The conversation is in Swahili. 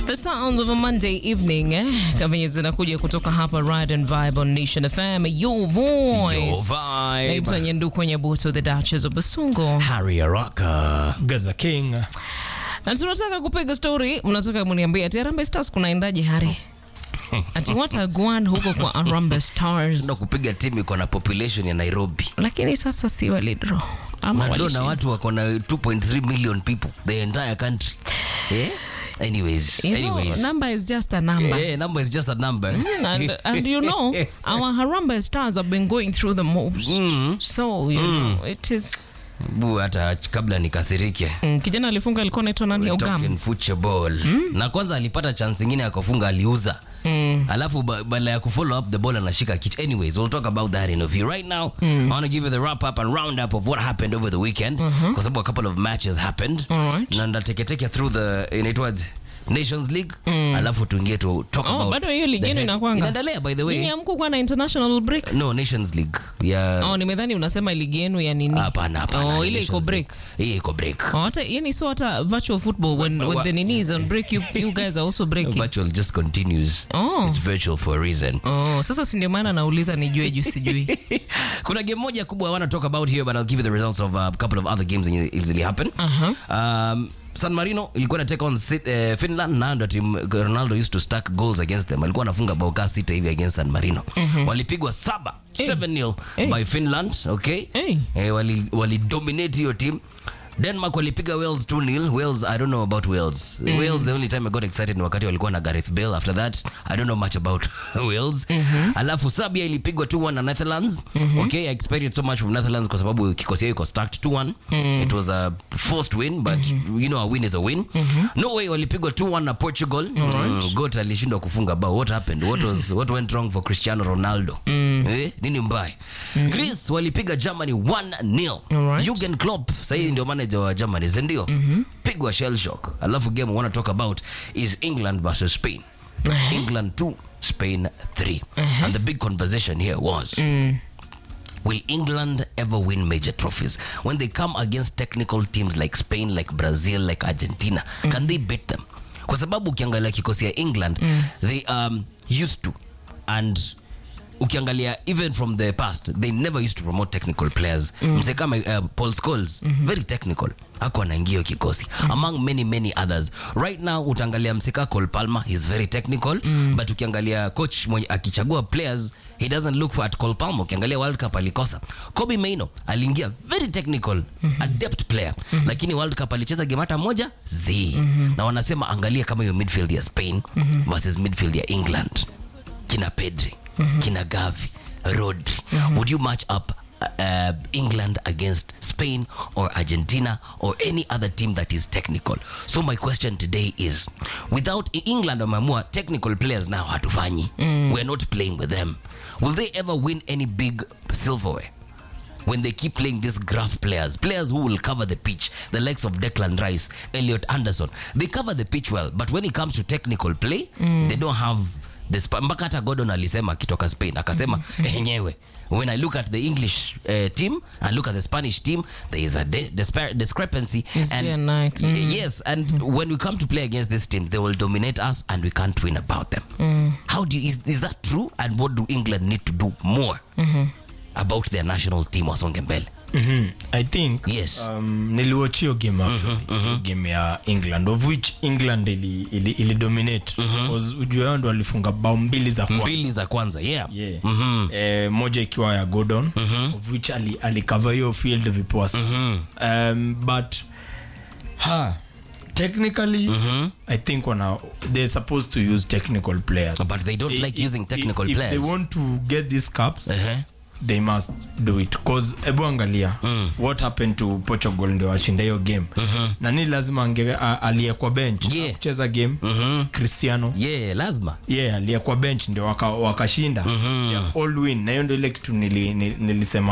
The sounds of a Monday evening eh? Kama zinakuja kutoka hapa Ride and Vibe on Nation FM, your voice. Your vibe. Naitwa Nyenduko Nyabuto, the Duchess of Basungo. Harry Araka. Gaza King. Na tunataka kupiga story, mnataka muniambie ati Harambee Stars kunaendaje Hari? Ati watagwan huko kwa Harambee Stars. Na kupiga timu iko na population ya Nairobi. Lakini sasa si walidraw. Ama Madro na walishinda. watu wako na 2.3 million people the entire country. Eh? Anyways, You know, anyways. number is just a number. Eh, number is just a number. and, and you know our Harambee stars have been going through the most so you know it is Bu hata kabla nikasirike. mm, kijana alifunga alikuwa anaitwa nani Ogam Talking football. Na kwanza alipata chance nyingine akafunga aliuza. Alafu ba- badala ya kufollow up the ball anashika kichwa. Anyways, we'll talk about that in a few. Right now, I want to give you the wrap up and round up of what happened over the weekend. Kwa sababu a couple of matches happened. Alright. Na ndateketeke through the inaitwaje? Nations League. Alafu tuingie to talk Oh, about. bado hiyo ligi the yenu head- inakuanga? Inaendelea by the way. Nyinyi hamkukuwa na international break No, Nations League. Ya oh nimedhani unasema ligi yenu ya nini hapana hapana. oh ile iko Nations break League. Hii iko break. Oh, hata yani so hata virtual football when, when the nini is on break you, you guys are also breaking Virtual just continues. Oh. It's virtual for a reason. oh sasa si ndio maana nauliza nijue juu sijui kuna game moja kubwa i want to talk about here but i'll give you the results of uh, a couple of other games that easily happen um, san marino ilikuwa na take on Sit- eh, finland na ndo team ronaldo used to stack goals against them alikuwa anafunga bao kaa sita hivi against san marino walipigwa saba 7-0 Hey. by finland okay Hey. eh, wali, wali dominate hiyo team denmark walipiga wales 2-0 wales i don't know about wales wales the only time i got excited ni wakati walikuwa na gareth bale after that i don't know much about wales alafu sabia ilipigwa 2-1 na netherlands okay i expected so much from netherlands kwa sababu kikosi yao iko stacked 2-1 it was a forced win but you know a win is a win norway walipigwa 2-1 na portugal mm, got alishindwa kufunga bao what happened what was what went wrong for cristiano ronaldo eh, nini mbaya greece walipiga germany 1-0 Alright. Jurgen Klopp sahii ndio manager wa Germany si ndio? Pigwa shell shock. Alafu game we want to talk about is England versus Spain. England 2, Spain 3. And the big conversation here was Will England ever win major trophies? When they come against technical teams like Spain, like Brazil, like Argentina, can they beat them? Kwa sababu ukiangalia kikosi ya England, they um, used to and ukiangalia even from the past they never used to promote technical players mse kama uh, paul scholes very technical ako anaingia hiyo kikosi among many many others right now utaangalia mseka col palmer he's very technical but ukiangalia coach mwenye akichagua players he doesn't look for at col palmer ukiangalia world cup alikosa kobe maino aliingia very technical adept player lakini world cup alicheza game hata moja z na wanasema angalia kama hiyo midfield ya spain versus midfield ya england kina Pedri, kina Gavi, Rodri. Would you match up uh, England against Spain or Argentina or any other team that is technical? So my question today is, without England wameamua technical players now hatufanyi. We're not playing with them. Will they ever win any big silverware? when they keep playing these graph players, players who will cover the pitch, the likes of Declan Rice, Elliot Anderson, they cover the pitch well, but when it comes to technical play, they don't have the sp- mpaka hata Gordon alisema akitoka Spain akasema enyewe when I look at the English uh, team and look at the Spanish team there is a de- dispar- discrepancy It's day and night. Y- yes and when we come to play against these teams they will dominate us and we can't win about them how do you, is, is that true and what do England need to do more about their national team wasonge mbele Mhm. I think Yes. um, niliwatch hiyo game actually hiyo game ya England of which England ili, ili, ili dominate because ujue wao ndo walifunga bao mbili za kwanza mbili za kwanza yeah, yeah. eh, moja ikiwa ya Gordon of which ali, alikava hiyo field vipoa sana um, but ha technically I think wana they're supposed to use technical players but they don't like If- using technical if, players if they want to get these cups uh-huh. they must do it cause ebu angalia what happened to portugal ndio washinda hiyo game nani lazima ange a- aliyekwa bench Yeah. kucheza game cristiano yeah lazima yeah aliyekwa bench ndio wakashinda waka wakashinda. Yeah, all win na hiyo ndio ile kitu nili, nili, nilisema